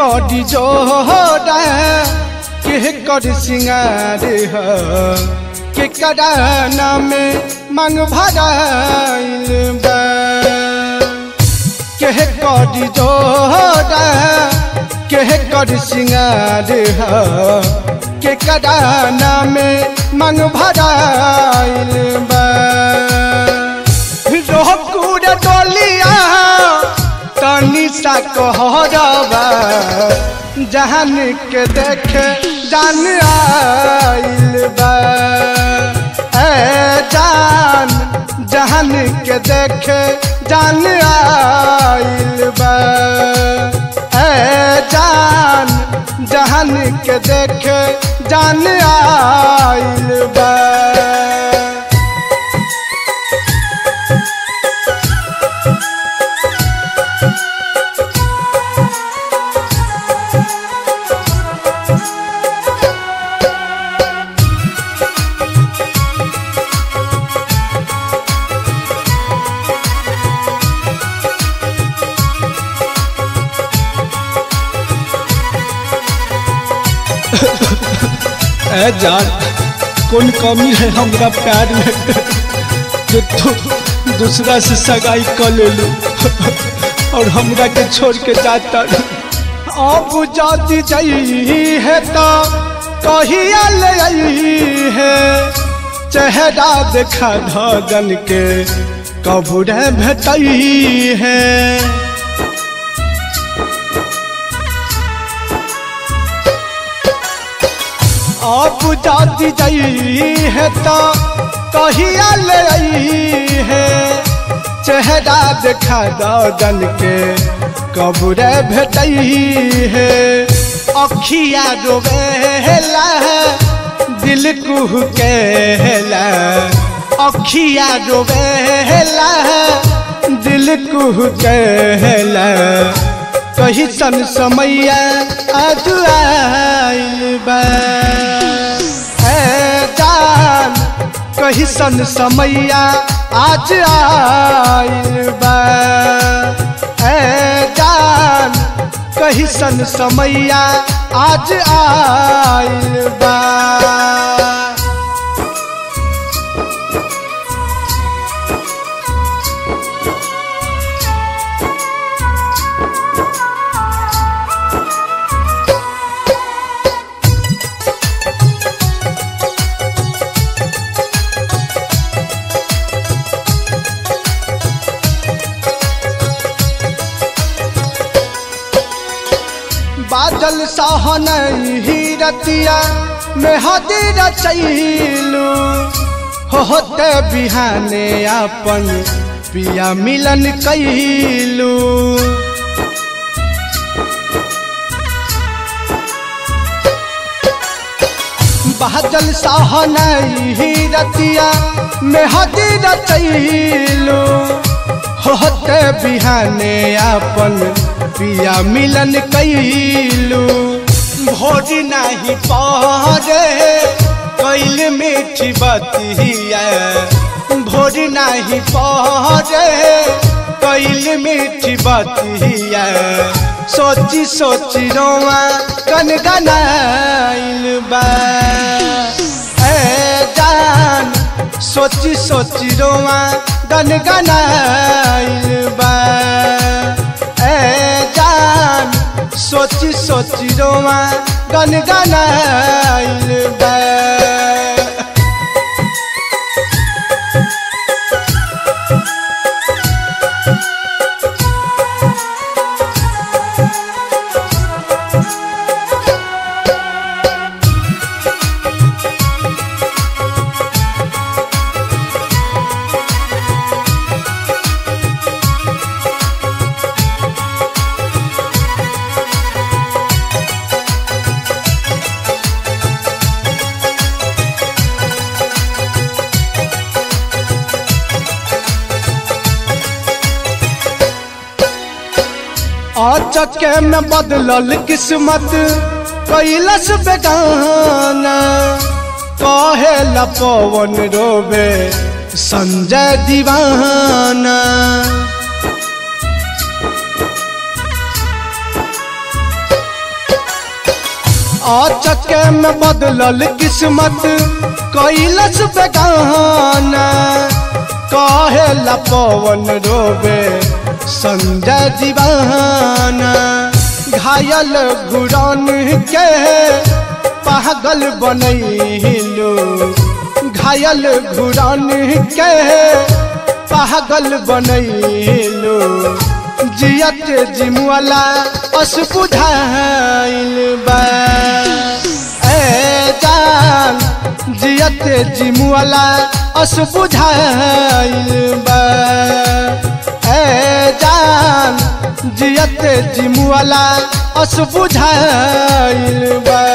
करी जोड़ा के कर सिंगार ह के कराना में मांग भराइल बा के करी जोड़ा के कर सिंगार ह के कराना में मांग भराइल बा रोकुर डोलिया तनी सा कहरबा जहान के देखे जान आइल बा ए जान जहान के देखे जान आइल बा ए जान जहान के देखे जान आइल बा ए जान कौन कमी है हमरा प्यार में जो तू दूसरा से सगाई कर ले लू और हमरा के छोड़ के जाता अब जाती जाई है तो कहिया ले आई है चेहरा देखा धन के कबूरे भेटई है अब जाती जाई है तो कहिया ले आई है चेहरा देखा दन के कबूरे भेटई है अखिया रोवेला दिल कुह केला अखिया रोवेला दिल कुह केला कही सन समैया आज आइल बा ए जान कही सन समैया आज आइल बा ए जान कही सन समैया आज आइल बा बादल सहन ही रतिया में हदीर चैलू होते बिहाने अपन पिया मिलन कैलू बादल सहन ही रतिया में हदीर चैलू होते बिहाने अपन पिया मिलन कैलू भोज नहीं पहरे कैल मीठी बतिया भोज नहीं पहरे कैल मीठी बतिया सोची सोची रोआ कन गनाइल बा ए जान सोची सोची रोआ गन गनाइल बा ए जान सोची सोची रोआ गन गनाइल बा अचके में बदलल किस्मत कैलस बेगाना कहे ला पवन रोबे संजय दीवाना अचके में बदलल किस्मत कैलस बेगाना कहेला पवन रोबे संजय दीवाना घायल घुरन के पागल बनैलो घायल घुरन के पागल बनैलो जियत जिमुअला अस बुझाइल बा ए जान जियत जिमुअला अस बुझाइल बा ए जान जियत जिमुअला अस बुझाइल बा